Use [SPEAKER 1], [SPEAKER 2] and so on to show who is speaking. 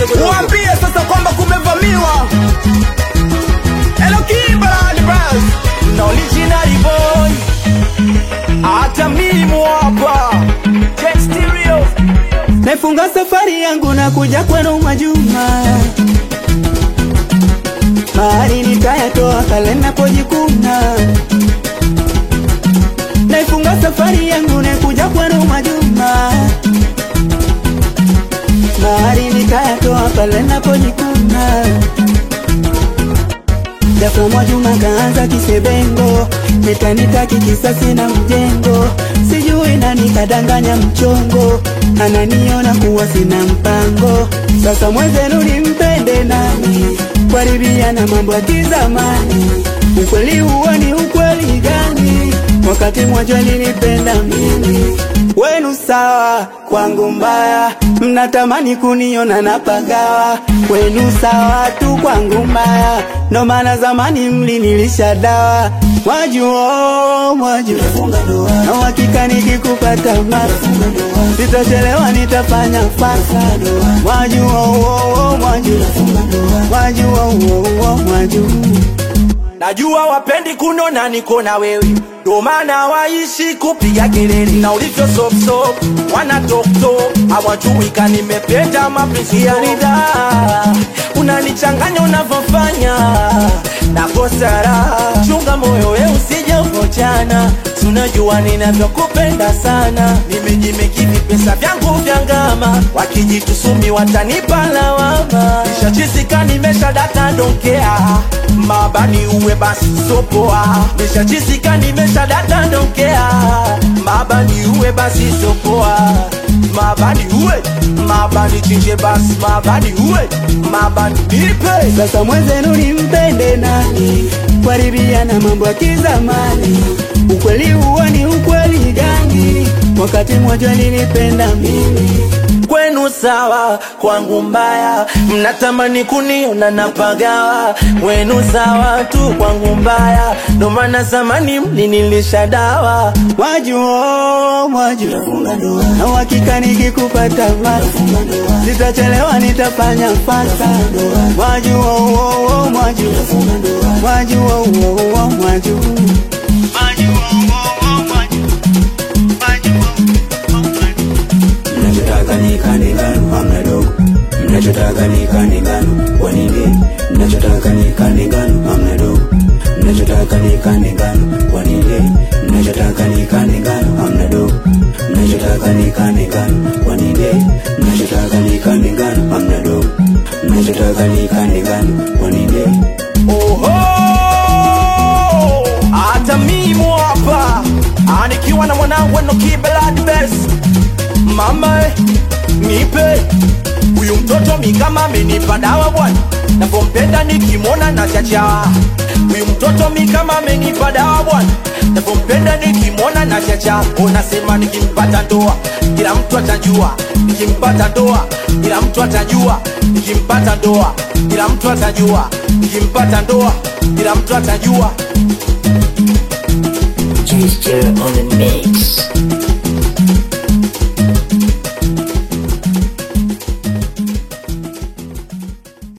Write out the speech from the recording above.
[SPEAKER 1] Waambie sasa kwamba kumevamiwa. Hello Kimberly Bros. Na original boy. Hata mimi hapa. Check stereo.
[SPEAKER 2] Naifunga safari yangu na kuja kwenu Mwajuma, mahali nitayatoa pale napojikuna. Naifunga safari yangu na kuja kwenu Mwajuma, mahali nitayatoa pale napojikuna. Japo Mwajuma kaanza kisebengo, nitanitaki kisasi na mjengo, sijui nani kadanganya mchongo, ananiona kuwa sina mpango. Sasa mwenzenu nimpende nani? Kuharibia na mambo ya kizamani, ukweli huo ni ukweli gani? Wakati Mwajua nilipenda mimi, wenu sawa, kwangu mbaya, mnatamani kuniona napagawa, wenu sawa tu, kwangu mbaya, ndo maana zamani mlinilisha dawa. Mwajua, Mwajua, na uhakika nikikupata masa, sitachelewa, nitafanya fasa. Mwajua, oh, oh, Mwajua, Mwajua, oh, oh, Mwajua.
[SPEAKER 1] Najua wapendi kunona niko na wewe, ndo maana waishi kupiga kelele na ulivyo sop sop, wana tok tok, hawajui ka nimependa mapenzi ya nida. Unanichanganya unavyofanya nakosa raha, chunga moyo we usije ukochana, tunajua ninavyokupenda sana, nimejimekini pesa vyangu vya ngama, wakijitusumi watanipa lawama, nishachisika nimesha data donkea mabani uwe basi sopoa, nishachisika nimesha data donkea, mabani uwe basi sopoa, mabani uwe mabani chinje basi, mabani uwe mabani nipe
[SPEAKER 2] Sasa mwenzenu nimpende nani? Kuharibia na mambo ya kizamani, ukweli huo ni ukweli gani? Wakati Mwajua nilipenda mimi,
[SPEAKER 1] kwenu sawa, kwangu mbaya, mnatamani kuniona napagawa, wenu sawa tu, kwangu mbaya, ndo maana zamani mlinilisha dawa.
[SPEAKER 2] Mwajua, Mwajua, na uhakika nikikupata masa, sitachelewa, nitafanya fasa. Mwajua, oh, oh, Mwajua, Mwajua, oh, oh, Mwajua.
[SPEAKER 3] mnachotaka ni kani ngano hamna dogo mnachotaka ni kani ngano kwa nini mnachotaka ni kani ngano hamna dogo mnachotaka ni kani ngano kwa nini mnachotaka ni kani ngano hamna dogo mnachotaka ni kani ngano kwa nini mnachotaka ni kani ngano hamna dogo mnachotaka ni kani ngano kwa nini
[SPEAKER 1] Oho! Hata mimi hapa Ah, nikiwa na mwanangu Enoki Blood Best. Mama eh, nipe huyu mtoto mi kama amenipa dawa bwana, navyompenda nikimwona na chacha. Huyu mtoto mi kama amenipa dawa bwana, navyompenda nikimwona na chacha. Unasema nikimpata ndoa kila mtu atajua, nikimpata ndoa kila mtu atajua, nikimpata ndoa kila mtu atajua, nikimpata ndoa kila mtu atajua.
[SPEAKER 4] Gesture on the mix.